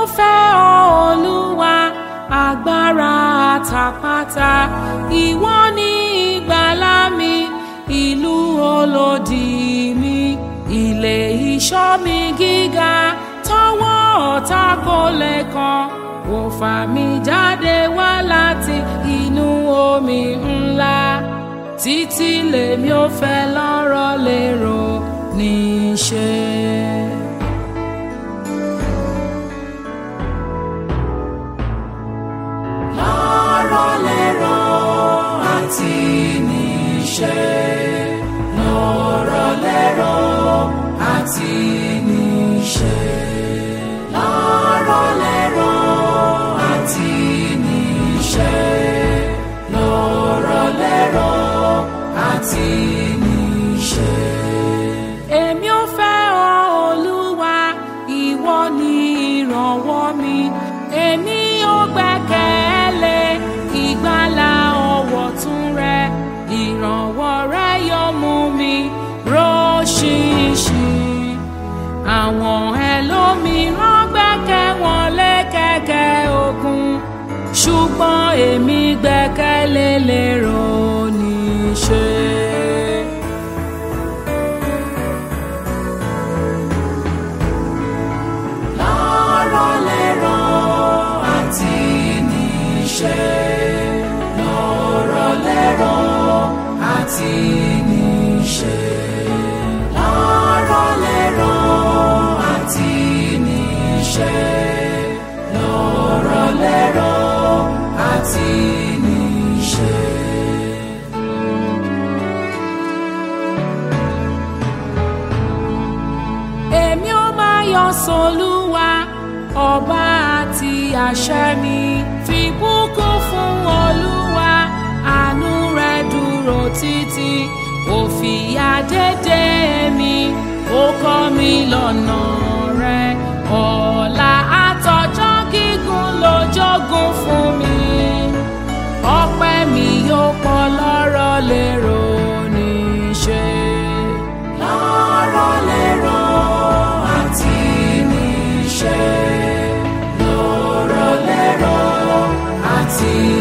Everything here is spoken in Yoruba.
fẹ́ ọ olúwa agbára àtàpàtà ìwọ ni ìgbàlà mi ìlú olódì mi ilé ìṣọ́ mi gíga tọwọ́ ọ̀tá kò lè kàn ó fà mí jáde wá láti inú omi ńlá títí lèmi ò fẹ́ lọ́rọ̀ lérò níṣẹ́. lọ́rọ̀ lérò àti níṣẹ́ lọ́rọ̀ lérò àti níṣẹ́ lọ́rọ̀ lérò àti níṣẹ́ lọ́rọ̀ lérò àti níṣẹ́. èmi ò fẹ́ ọ olúwa ìwọ ni ìrànwọ́ mi èmi ò gbẹ́kẹ̀lé ìgbàlà ọwọ́ tún rẹ ìrànwọ́ rẹ yóò mú mi róṣìṣìn àwọn ẹlòmíràn gbẹ́kẹ̀ wọn lé kẹ̀kẹ́ ogun ṣùgbọ́n èmi gbẹ́kẹ̀lé lérò níṣẹ́. lọ́rọ̀ lérò àti níṣẹ́ lọ́rọ̀ lérò àti níṣẹ́ lọ́rọ̀ lérò àti níṣẹ́ lọ́rọ̀ lérò àti níṣẹ́. èmi ó máa yọ sọlúwa ọba àti àṣẹ mi fi bùkún fún olúwa àánú rẹ̀ dúró títí ó fìyà dédé mi ó kọ́ mi lọ́nà rẹ̀ ọ̀la àtọjọ́ gígùn ló jogún fún mi ọpẹ́ mi yóò pọ̀ lọ́rọ̀ lérò níṣẹ́ lọ́rọ̀ lérò àti níṣẹ́ lọ́rọ̀ lérò àti